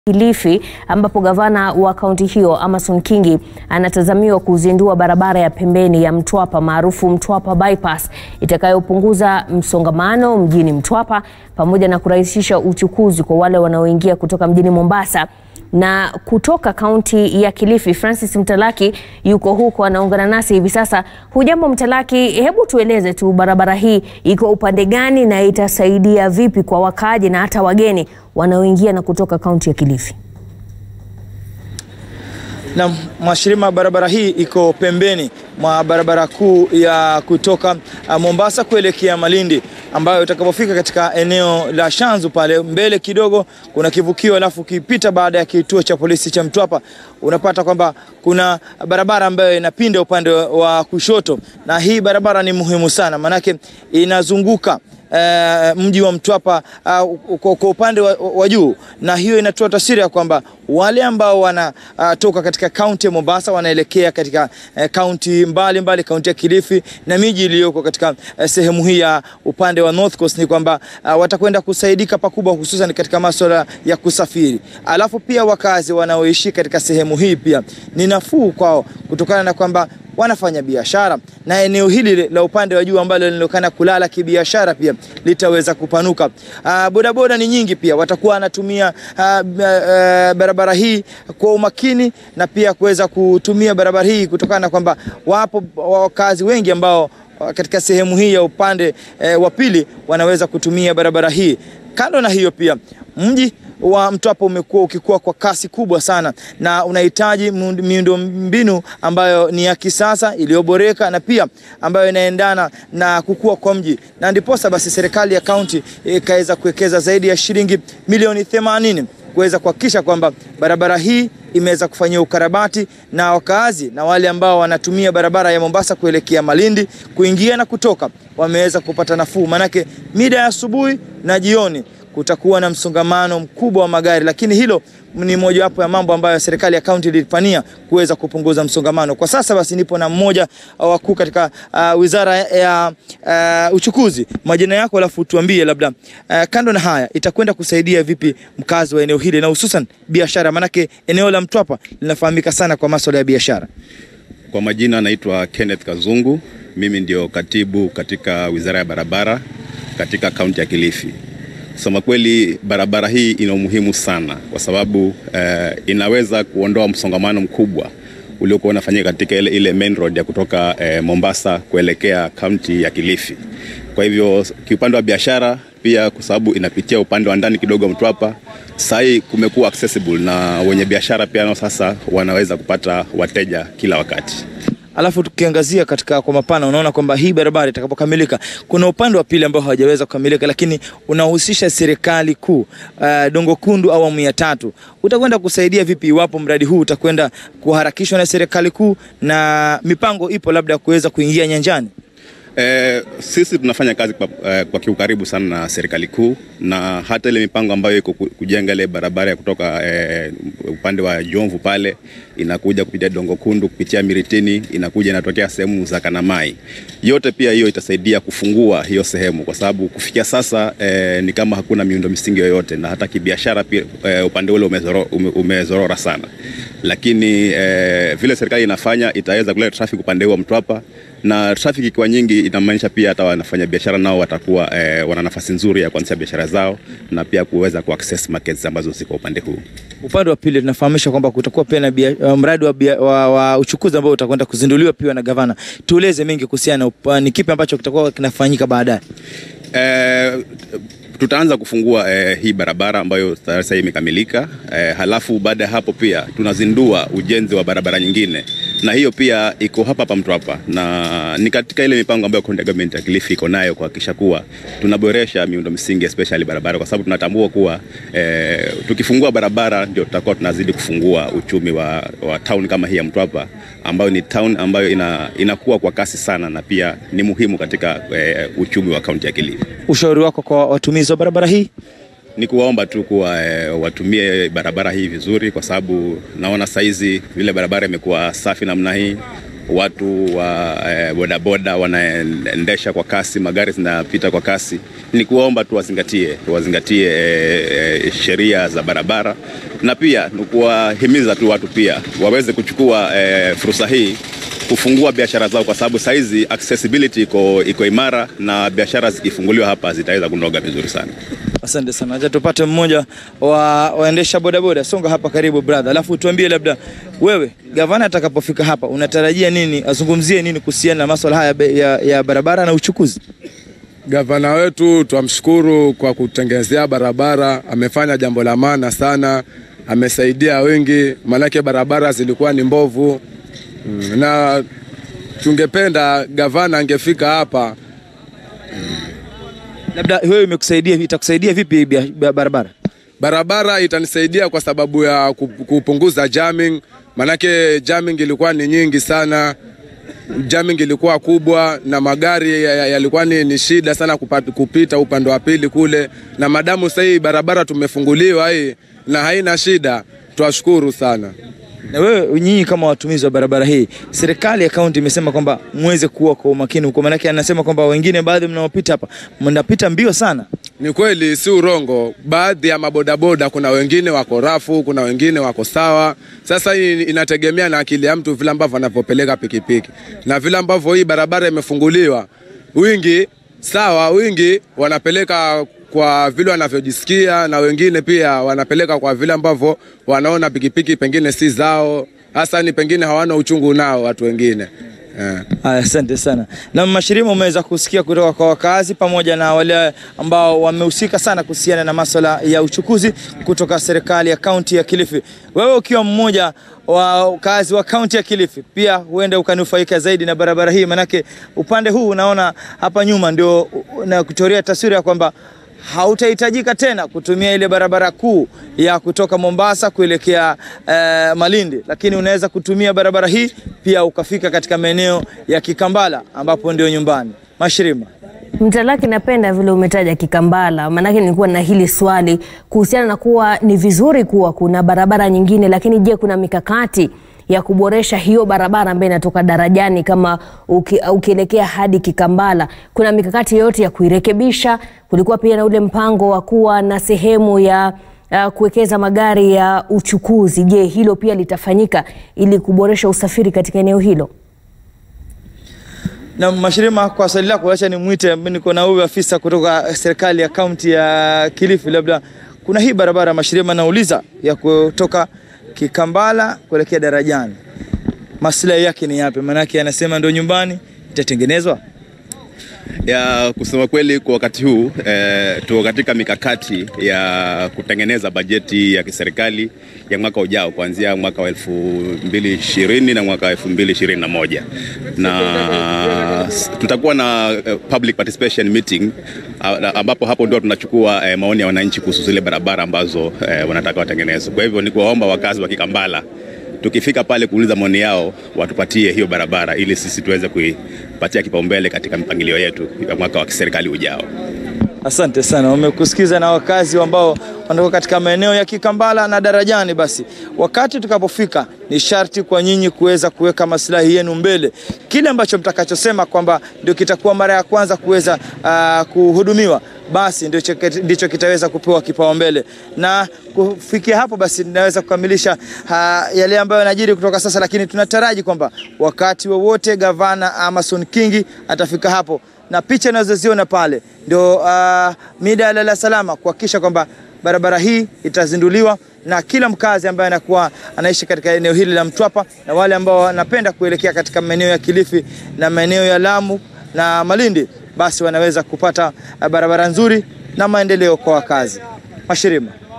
Kilifi ambapo gavana wa kaunti hiyo Amason Kingi anatazamiwa kuzindua barabara ya pembeni ya Mtwapa maarufu Mtwapa bypass itakayopunguza msongamano mjini Mtwapa pamoja na kurahisisha uchukuzi kwa wale wanaoingia kutoka mjini Mombasa na kutoka kaunti ya Kilifi. Francis Mtalaki yuko huko anaungana nasi hivi sasa. Hujambo Mtalaki, hebu tueleze tu barabara hii iko upande gani na itasaidia vipi kwa wakaaji na hata wageni wanaoingia na kutoka kaunti ya Kilifi? Na Mwashirima, barabara hii iko pembeni mwa barabara kuu ya kutoka Mombasa kuelekea Malindi, ambayo utakapofika katika eneo la Shanzu pale mbele kidogo kuna kivukio, alafu ukipita baada ya kituo cha polisi cha Mtwapa unapata kwamba kuna barabara ambayo inapinda upande wa kushoto, na hii barabara ni muhimu sana, manake inazunguka Uh, mji wa Mtwapa uh, kwa upande wa, wa juu, na hiyo inatoa taswira ya kwamba wale ambao wanatoka uh, katika kaunti ya Mombasa wanaelekea katika kaunti uh, mbalimbali, kaunti ya Kilifi na miji iliyoko katika uh, sehemu hii ya upande wa North Coast, ni kwamba uh, watakwenda kusaidika pakubwa, hususan katika masuala ya kusafiri. Alafu pia wakazi wanaoishi katika sehemu hii pia ni nafuu kwao kutokana na kwamba wanafanya biashara na eneo hili la upande wa juu ambalo linaonekana kulala kibiashara pia litaweza kupanuka. Uh, bodaboda ni nyingi pia watakuwa wanatumia uh, uh, barabara hii kwa umakini na pia kuweza kutumia barabara hii kutokana na kwamba wapo wakazi wengi ambao katika sehemu hii ya upande uh, wa pili wanaweza kutumia barabara hii. Kando na hiyo pia mji wa Mtwapa umekuwa ukikua kwa kasi kubwa sana na unahitaji miundombinu ambayo ni ya kisasa iliyoboreka na pia ambayo inaendana na kukua kwa mji, na ndiposa basi serikali ya kaunti ikaweza kuwekeza zaidi ya shilingi milioni 80 kuweza kuhakikisha kwamba barabara hii imeweza kufanyia ukarabati na wakaazi na wale ambao wanatumia barabara ya Mombasa kuelekea Malindi kuingia na kutoka wameweza kupata nafuu, manake mida ya asubuhi na jioni kutakuwa na msongamano mkubwa wa magari, lakini hilo ni mojawapo ya mambo ambayo serikali ya kaunti ilifanyia kuweza kupunguza msongamano. Kwa sasa basi nipo na mmoja wakuu katika uh, wizara ya uh, uchukuzi. Majina yako, alafu tuambie labda uh, kando na haya itakwenda kusaidia vipi mkazi wa eneo hili na hususan biashara, maanake eneo la Mtwapa linafahamika sana kwa masuala ya biashara. Kwa majina anaitwa Kenneth Kazungu, mimi ndio katibu katika wizara ya barabara katika kaunti ya Kilifi. Kusema kweli barabara hii ina umuhimu sana kwa sababu eh, inaweza kuondoa msongamano mkubwa uliokuwa unafanyika katika ile, ile main road ya kutoka eh, Mombasa kuelekea kaunti ya Kilifi. Kwa hivyo kiupande wa biashara pia, kwa sababu inapitia upande wa ndani kidogo Mtwapa, sasa hii kumekuwa accessible na wenye biashara pia nao sasa wanaweza kupata wateja kila wakati. Alafu tukiangazia katika kwa mapana, unaona kwamba hii barabara itakapokamilika, kuna upande wa pili ambao hawajaweza kukamilika, lakini unahusisha serikali kuu, uh, Dongo Kundu awamu ya tatu. Utakwenda kusaidia vipi iwapo mradi huu utakwenda kuharakishwa na serikali kuu na mipango ipo labda kuweza kuingia nyanjani? Eh, sisi tunafanya kazi kwa, eh, kwa kiukaribu sana na serikali kuu na hata ile mipango ambayo iko kujenga ile barabara ya kutoka eh, upande wa Jomvu pale inakuja kupitia Dongo Kundu kupitia Miritini inakuja inatokea sehemu za Kanamai. Yote pia hiyo itasaidia kufungua hiyo sehemu kwa sababu kufikia sasa eh, ni kama hakuna miundo misingi yoyote na hata kibiashara pia eh, upande ule umezoro, ume, umezorora sana, lakini eh, vile serikali inafanya itaweza kuleta traffic upande wa Mtwapa na traffic ikiwa nyingi inamaanisha pia hata wanafanya biashara nao watakuwa eh, wana nafasi nzuri ya kuanzisha biashara zao na pia kuweza kuaccess markets ambazo ziko upande huu. Upande wa pili tunafahamisha kwamba kutakuwa pia na uh, mradi wa, wa, wa uchukuzi ambao utakwenda kuzinduliwa pia na gavana. Tueleze mengi kuhusiana na ni kipi ambacho kitakuwa kinafanyika baadaye. Eh, tutaanza kufungua eh, hii barabara ambayo sasa imekamilika. Eh, halafu baada ya hapo pia tunazindua ujenzi wa barabara nyingine, na hiyo pia iko hapa hapa Mtwapa, na ni katika ile mipango ambayo county government ya Kilifi iko nayo kuhakikisha kuwa tunaboresha miundo msingi especially barabara, kwa sababu tunatambua kuwa eh, tukifungua barabara ndio tutakuwa tunazidi kufungua uchumi wa, wa town kama hii ya Mtwapa ambayo ni town ambayo ina, inakuwa kwa kasi sana na pia ni muhimu katika eh, uchumi wa kaunti ya Kilifi. Ushauri wako kwa watumizi wa barabara hii? Ni kuwaomba tu kuwa e, watumie barabara hii vizuri, kwa sababu naona saizi vile barabara imekuwa safi namna hii, watu wa eh, bodaboda wanaendesha kwa kasi, magari zinapita kwa kasi. Ni kuwaomba tu wazingatie wazingatie eh, eh, sheria za barabara, na pia ni kuwahimiza tu watu pia waweze kuchukua eh, fursa hii kufungua biashara zao, kwa sababu saizi accessibility iko, iko imara na biashara zikifunguliwa hapa zitaweza kunoga vizuri sana. Asante sana. Acha tupate mmoja wa waendesha bodaboda. Songa hapa karibu brother, alafu tuambie labda wewe gavana atakapofika hapa unatarajia nini, azungumzie nini kuhusiana na masuala haya be- ya, ya barabara na uchukuzi? Gavana wetu twamshukuru kwa kutengenezea barabara, amefanya jambo la maana sana, amesaidia wengi, maanake barabara zilikuwa ni mbovu Mm, na tungependa gavana angefika hapa. Labda wewe imekusaidia, itakusaidia vipi hii bia- bia- barabara? Barabara itanisaidia kwa sababu ya ku- kupunguza jamming, maanake jamming ilikuwa ni nyingi sana jamming ilikuwa kubwa na magari ya- ya- yalikuwa ni, ni shida sana kupata, kupita upande wa pili kule, na madamu sasa hii barabara tumefunguliwa hii na haina shida, twashukuru sana. Na wewe nyinyi kama watumizi wa barabara hii, serikali ya kaunti imesema kwamba muweze kuwa kwa umakini huko, maanake anasema kwamba wengine baadhi mnaopita hapa mnapita mbio sana. Ni kweli, si urongo. Baadhi ya mabodaboda, kuna wengine wako rafu, kuna wengine wako sawa. Sasa hii inategemea na akili ya mtu, vile ambavyo anavyopeleka pikipiki na vile ambavyo hii barabara imefunguliwa. Wingi sawa, wingi wanapeleka kwa vile wanavyojisikia, na wengine pia wanapeleka kwa vile ambavyo wanaona pikipiki pengine si zao, hasa ni pengine hawana uchungu nao watu wengine eh. Haya, asante sana. Na Mashirima, umeweza kusikia kutoka kwa wakazi pamoja na wale ambao wamehusika sana kuhusiana na masuala ya uchukuzi kutoka serikali ya kaunti ya Kilifi. Wewe ukiwa mmoja wa wakazi wa kaunti ya Kilifi, pia huenda ukanufaika zaidi na barabara hii, manake upande huu unaona hapa nyuma ndio na kuchorea taswira ya kwamba hautahitajika tena kutumia ile barabara kuu ya kutoka Mombasa kuelekea eh, Malindi, lakini unaweza kutumia barabara hii pia ukafika katika maeneo ya Kikambala ambapo ndio nyumbani. Mashirima, Mtalaki, napenda vile umetaja Kikambala, maanake nilikuwa na hili swali kuhusiana na kuwa ni vizuri kuwa kuna barabara nyingine, lakini je, kuna mikakati ya kuboresha hiyo barabara ambayo inatoka darajani kama uki, ukielekea hadi Kikambala? Kuna mikakati yoyote ya kuirekebisha? Kulikuwa pia na ule mpango wa kuwa na sehemu ya uh, kuwekeza magari ya uchukuzi. Je, hilo pia litafanyika ili kuboresha usafiri katika eneo hilo? na Mashirima, kwa swali lako, acha nimwite, niko na huyu afisa kutoka serikali ya kaunti ya Kilifi. Labda kuna hii barabara Mashirima, nauliza ya kutoka Kikambala kuelekea darajani, maslahi yake ni yapi? Maanake anasema ndio nyumbani itatengenezwa ya kusema kweli kwa wakati huu eh, tuko katika mikakati ya kutengeneza bajeti ya kiserikali ya mwaka ujao kuanzia mwaka wa elfu mbili ishirini na mwaka wa elfu mbili ishirini na moja na s- tutakuwa na eh, public participation meeting ah, ambapo hapo ndio tunachukua eh, maoni ya wananchi kuhusu zile barabara ambazo eh, wanataka watengenezwe. Kwa hivyo ni kuwaomba wakazi wa Kikambala tukifika pale kuuliza maoni yao watupatie hiyo barabara ili sisi tuweze kuipatia kipaumbele katika mipangilio yetu ya mwaka wa kiserikali ujao. Asante sana, wamekusikiza na wakazi ambao wanatoka katika maeneo ya Kikambala na Darajani. Basi wakati tukapofika, ni sharti kwa nyinyi kuweza kuweka maslahi yenu mbele. Kile ambacho mtakachosema kwamba ndio kitakuwa mara ya kwanza kuweza uh, kuhudumiwa basi ndicho, ndicho kitaweza kupewa kipaumbele, na kufikia hapo basi ninaweza kukamilisha uh, yale ambayo yanajiri kutoka sasa, lakini tunataraji kwamba wakati wowote gavana Amason Kingi atafika hapo na picha inazoziona pale ndio uh, mida ya lala salama kuhakikisha kwamba barabara hii itazinduliwa na kila mkazi ambaye anakuwa anaishi katika eneo hili la Mtwapa na wale ambao wanapenda kuelekea katika maeneo ya Kilifi na maeneo ya Lamu na Malindi, basi wanaweza kupata uh, barabara nzuri na maendeleo kwa wakazi. Mashirima.